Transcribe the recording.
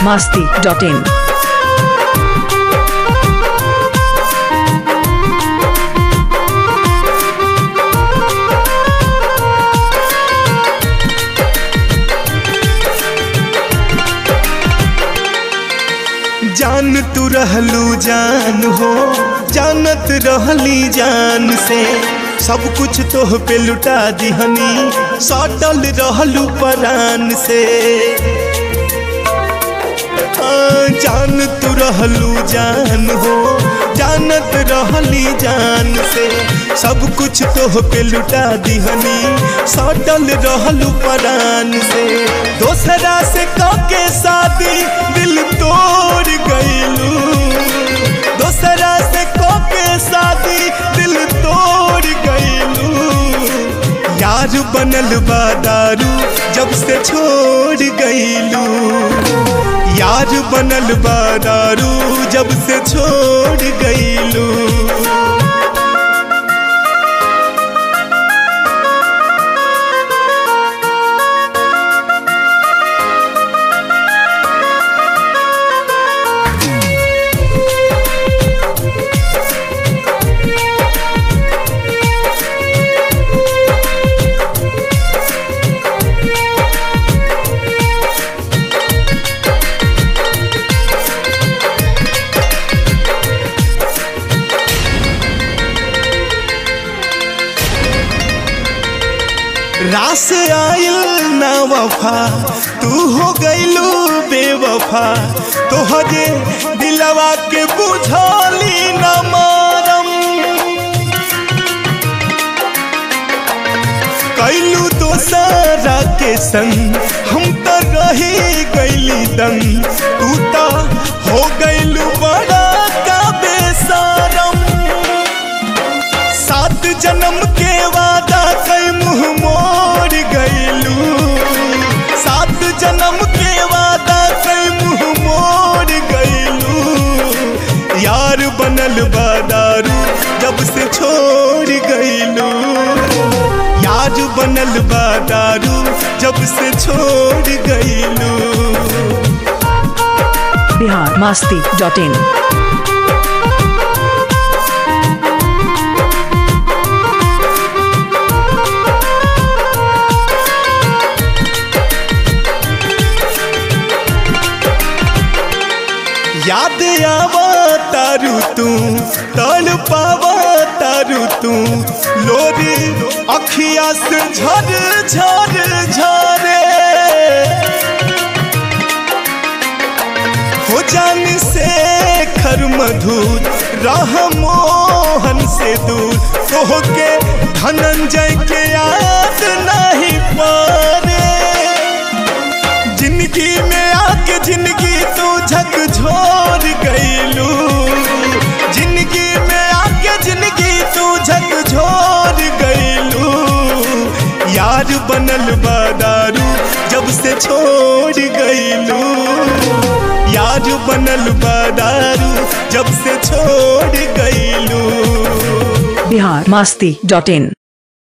masti.in. जान तू रहलू जान हो जानत रहली जान से सब कुछ तोह पे लुटा दिहनी सटल रहलू परान से हाँ, जान तू रहलू जान हो जानत रहली जान से सब कुछ तोह पे लुटा दिहनी सटल रहलू परान से दोसरा से काके शादी दिल तोड़ गईलू दोसरा से काके शादी दिल तोड़ गईलू यार बनल बा दारू जब से छोड़ गईलू यार बनल बा दारू जब से छोड़ गईलू रास आयल ना वफा तू हो गईलू बेवफा तोहरे दिलवा के बुझाली न मारम कैलू दोसरा के संग हम तो रही गईली दंग तू तो हो गईलू बड़ा का बेसारम सात जन्म के वादा कई मुंह मोड़ गईलू सात जन्म के वादा कई मुंह मोड़ गईलू यार बनल बादारू जब से छोड़ गईलू यार बनल बादारू जब से छोड़ गईलू Bihar masti.in. याद आवा तारू तू तड़ पावा तारू तू लोरी अखिया से झर झर झरे हो जान से खर मधुर राह मोहन से दूर तो के धनंजय के याद नहीं पारे जिंदगी में आके जिंदगी तू झकझोर गईलू जिंदगी में आके जिंदगी तू झकझोर गईलू यार बनल बादारू जब से छोड़ गईलू यार बनल बादारू जब से छोड़ गईलू Bihar masti.in.